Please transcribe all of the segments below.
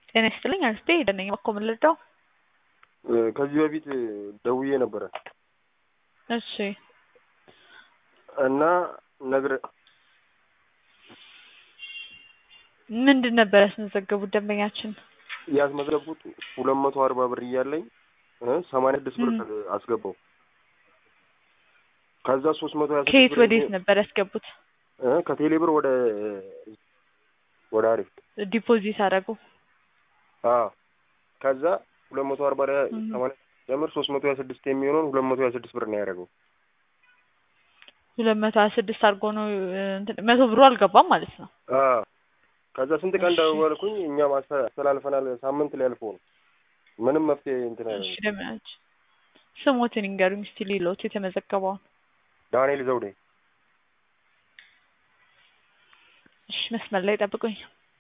ጤና ይስጥልኝ አክስቴ ሄደን ነኝ እባክዎ ምን ልርዳው? ከዚህ በፊት ደውዬ ነበረ እሺ እና ነግረ ምንድን ነበር ያስመዘገቡት ደንበኛችን? ያስመዘገቡት ሁለት መቶ አርባ ብር እያለኝ ሰማንያ ስድስት ብር አስገባው። ከዛ ሶስት መቶ ሀያ ስድስት ከየት ብር ወዴት ነበር ያስገቡት? እ ከቴሌ ብር ወደ ወደ አሪፍ ዲፖዚት አደረጉ? አዎ ከዛ ሁለት መቶ አርባ ላይ ሰማንያ ጀምር ሶስት መቶ ሀያ ስድስት የሚሆነውን ሁለት መቶ ሀያ ስድስት ብር ነው ያደረገው። ሁለት መቶ ሀያ ስድስት አድርጎ ነው እንትን መቶ ብሩ አልገባም ማለት ነው። አዎ ከዛ ስንት ቀን እሺ። ደወልኩኝ እኛም አስተ- አስተላልፈናል። ሳምንት ሊያልፈው ነው። ምንም መፍትሄ እንትን እሺ አይሆንም። ደምናች ስሞትን ይንገሩኝ እስቲ ሌሎት የተመዘገበውን። ዳንኤል ዘውዴ እሺ መስመር ላይ ጠብቁኝ።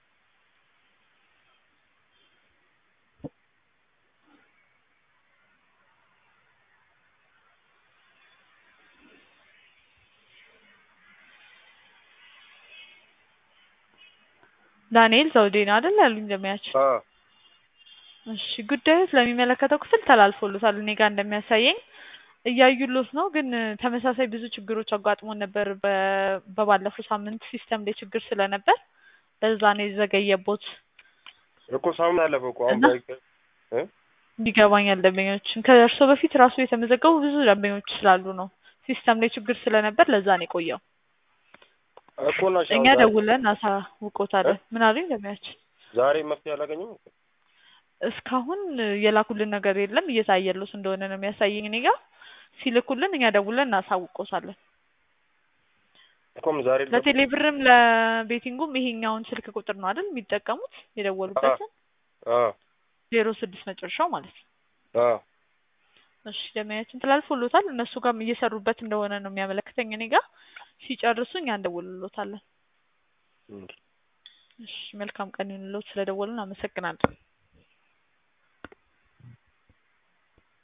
ዳንኤል ዘውዴ ነው አይደል ያሉኝ ደሚያችን? አዎ እሺ ጉዳዩ ስለሚመለከተው ክፍል ተላልፎሎታል። እኔ ጋር እንደሚያሳየኝ እያዩሎት ነው። ግን ተመሳሳይ ብዙ ችግሮች አጋጥሞን ነበር በ- በባለፈው ሳምንት ሲስተም ላይ ችግር ስለነበር ለዛ ነው የዘገየቦት። እኮ ሳምንት አለፈው እኮ አሁን እና? በ- እ? ይገባኛል ደንበኞችን ከእርሶ በፊት ራሱ የተመዘገቡ ብዙ ደንበኞች ስላሉ ነው። ሲስተም ላይ ችግር ስለነበር ለዛ ነው የቆየው። እኮ እና እሺ፣ አሁን እኛ ዛሬ- ደውለን አሳውቆታለን። ምን አሉኝ ደንበኛችን? ዛሬ መፍትሄ አላገኘም። እስካሁን የላኩልን ነገር የለም። እየታየሎት እንደሆነ ነው የሚያሳየኝ እኔ ጋር። ሲልኩልን እኛ ደውለን እናሳውቆታለን። እኮም ዛሬ ለቴሌ ብርም ለቤቲንጉም ይሄኛውን ስልክ ቁጥር ነው አይደል የሚጠቀሙት የደወሉበትን አዎ ዜሮ ስድስት መጨረሻው ማለት ነው። አዎ እሺ ደመያችን ተላልፎሎታል። እነሱ ጋርም እየሰሩበት እንደሆነ ነው የሚያመለክተኝ እኔ ጋር። ሲጨርሱ እኛ እንደውልሎታለን። እም። እሺ መልካም ቀን ይሁንልዎት። ስለደወሉን አመሰግናለሁ።